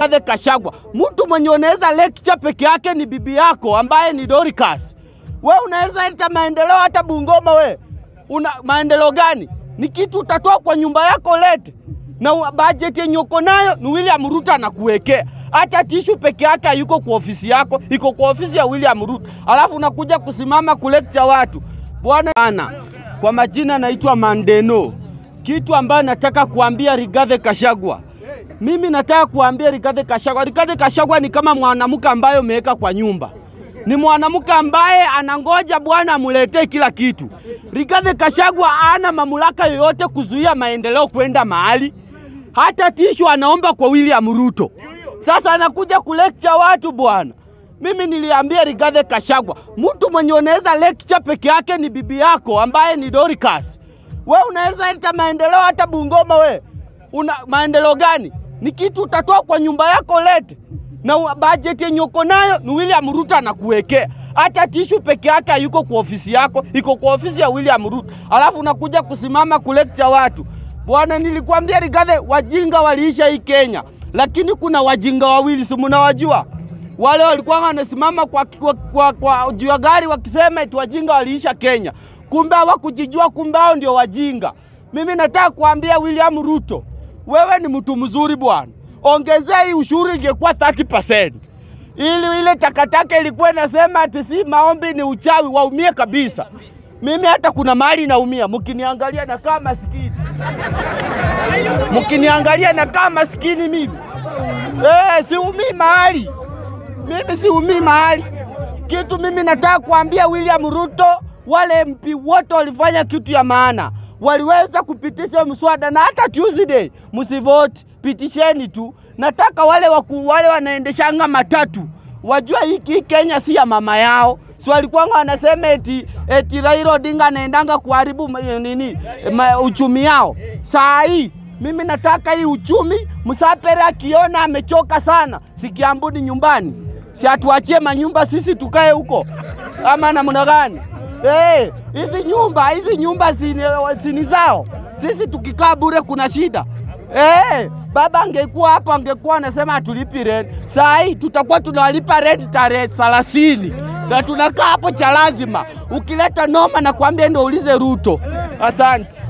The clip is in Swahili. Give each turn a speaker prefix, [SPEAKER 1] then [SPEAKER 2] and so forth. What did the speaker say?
[SPEAKER 1] Rigathi Gachagua. Mtu mwenye unaweza lecture peke yake ni bibi yako ambaye ni Dorcas. We unaweza leta maendeleo hata Bungoma we. Una maendeleo gani? Ni kitu utatoa kwa nyumba yako lete. Na u- budget yenye uko nayo ni William Ruto anakuwekea. Hata tishu peke yake hayuko kwa ofisi yako, iko kwa ofisi ya William Ruto. Alafu unakuja kusimama kulecture watu. Bwana ana kwa majina naitwa Mandeno. Kitu ambayo nataka kuambia Rigathi Gachagua. Mimi nataka kuambia Rigathi Gachagua. Rigathi Gachagua ni kama mwanamke ambaye umeweka kwa nyumba. Ni mwanamke ambaye anangoja bwana amuletee kila kitu. Rigathi Gachagua hana mamlaka yoyote kuzuia maendeleo kwenda mahali. Hata tishu anaomba kwa William Ruto. Sasa anakuja kulecture watu bwana. Mimi niliambia Rigathi Gachagua, mtu mwenye unaweza lecture peke yake ni bibi yako ambaye ni Dorcas. We unaweza leta maendeleo hata Bungoma we. Una maendeleo gani? Ni kitu utatoa kwa nyumba yako lete. Na u- budget yenye uko nayo ni William Ruto anakuwekea. Hata tishu peke yake hayuko kwa ofisi yako, iko kwa ofisi ya William Ruto. Alafu unakuja kusimama kulecture watu. Bwana, nilikwambia Rigathi, wajinga waliisha hii Kenya, lakini kuna wajinga wawili, si mnawajua? Wale walikuwa wanasimama kwa, kwa, kwa, kwa juu ya gari wakisema eti wajinga waliisha Kenya, kumbe hawakujijua, kumbe hao ndio wajinga. Mimi nataka kuambia William Ruto, wewe ni mtu mzuri bwana, ongezea hii ushuru, ingekuwa 30% ili ile takataka ilikuwa inasema ati si maombi ni uchawi, waumie kabisa. Mimi hata kuna mahali naumia, mkiniangalia nakaa maskini, mkiniangalia nakaa maskini mimi. Eh, siumii mahali mimi siumii mahali. Kitu mimi nataka kuambia William Ruto, wale MP wote walifanya kitu ya maana, waliweza kupitisha mswada na hata Tuesday msivote, pitisheni tu. Nataka wale waku, wale wanaendeshanga matatu wajua hii hii Kenya si ya mama yao. Si walikuwa wanasema eti, eti Raila Odinga anaendanga kuharibu ma- nini ma, uchumi yao. Saa hii mimi nataka hii uchumi, Msapere akiona amechoka sana, si Kiambuni nyumbani, si atuachie manyumba sisi tukae huko ama namna gani? Eh, hizi nyumba hizi nyumba zini, zini zao, sisi tukikaa bure kuna shida. Eh, baba angekuwa hapo angekuwa anasema hatulipi rent. Saa hii tutakuwa tunawalipa rent tarehe 30 na tunakaa hapo cha lazima. Ukileta noma na kuambia ndio ulize Ruto. Asante.